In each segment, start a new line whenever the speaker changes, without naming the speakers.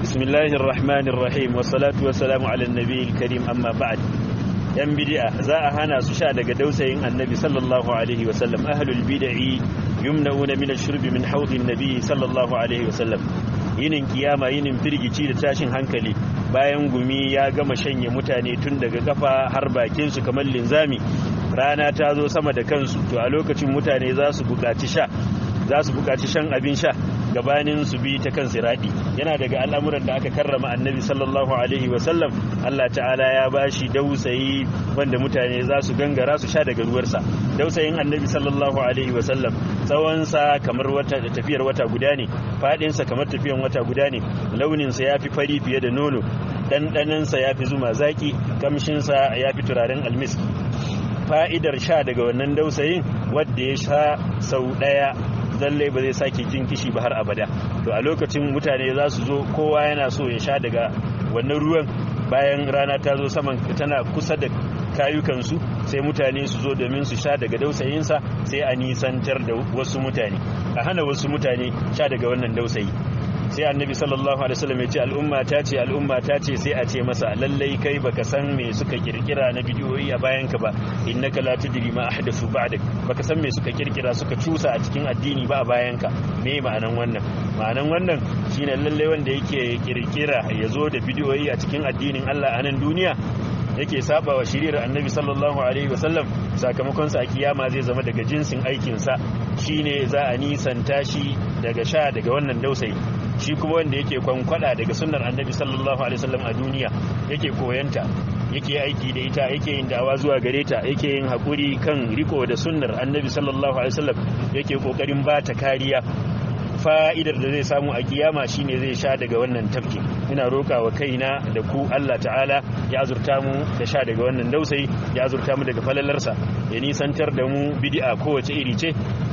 بسم الله الرحمن الرحيم والصلاة والسلام على النبي الكريم أما بعد yan bid'a za a hana su sha daga dausayin annabi sallallahu alaihi wasallam ahlul bid'i yumna'una min ash-shurb min hawdin nabi sallallahu alaihi wasallam yinin kiyama yinin firgici da tashin hankali bayan gumi ya gama shanye mutane tun daga kafa har bakin su kamar linzami rana ta zo sama da kansu to a lokacin mutane za su buƙaci sha za su buƙaci shan abin sha gabanin su bi ta kan siradi yana daga al'amuran da aka karrama annabi sallallahu alaihi wasallam Allah ta'ala ya bashi dausayi wanda mutane za su gangara su sha daga ruwarsa dausayin annabi sallallahu alaihi wasallam tsawonsa kamar wata tafiyar wata guda ne fadinsa kamar tafiyar wata guda ne launinsa ya fi fari fiye da nono ɗanɗanansa ya fi zuma zaki kamshinsa ya fi turaren almiski fa'idar sha daga wannan dausayin wadda ya sha sau ɗaya lalle ba zai sake jin kishi ba har abada to a lokacin mutane za su zo kowa yana so ya sha daga wannan ruwan bayan rana ta zo saman tana kusa da kayukansu sai mutane su zo domin su sha daga dausayinsa sai a nisantar da wasu mutane a hana wasu mutane sha daga wannan dausayi sai annabi sallallahu alaihi wasallam ya ce al'umma ta ce al'umma ta ce sai a ce masa lallai kai baka san me suka kirkira na bidiyoyi a bayan ka ba innaka la tudri ma ahdathu ba'dak baka san me suka kirkira suka cusa a cikin addini ba a bayan ka me ma'anan wannan ma'anan wannan shine lallai wanda yake kirkira ya zo da bidiyoyi a cikin addinin Allah a nan duniya yake saba wa shiriyar annabi sallallahu alaihi wasallam sakamakon sa a kiyama zai zama daga jinsin aikinsa shine za a nisanta shi daga sha daga wannan dausayi shi kuma wanda yake kwankwada daga sunnar annabi sallallahu alaihi wasallam a duniya yake koyanta yake aiki da ita yake yin dawa zuwa gare ta yake yin hakuri kan riko da sunnar annabi sallallahu alaihi wasallam yake kokarin ba ta kariya fa'idar da zai samu a kiyama shine zai sha daga wannan tafki ina roka wa kaina da ku Allah ta'ala ya azurta mu da sha daga wannan dausayi ya azurta mu daga falalarsa ya nisantar da mu bid'a kowace iri ce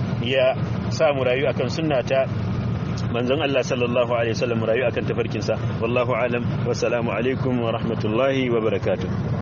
ya sa mu rayu akan sunna ta manzon Allah sallallahu alaihi wasallam rayu akan tafarkinsa wallahu alam wassalamu alaikum wa rahmatullahi wa barakatuh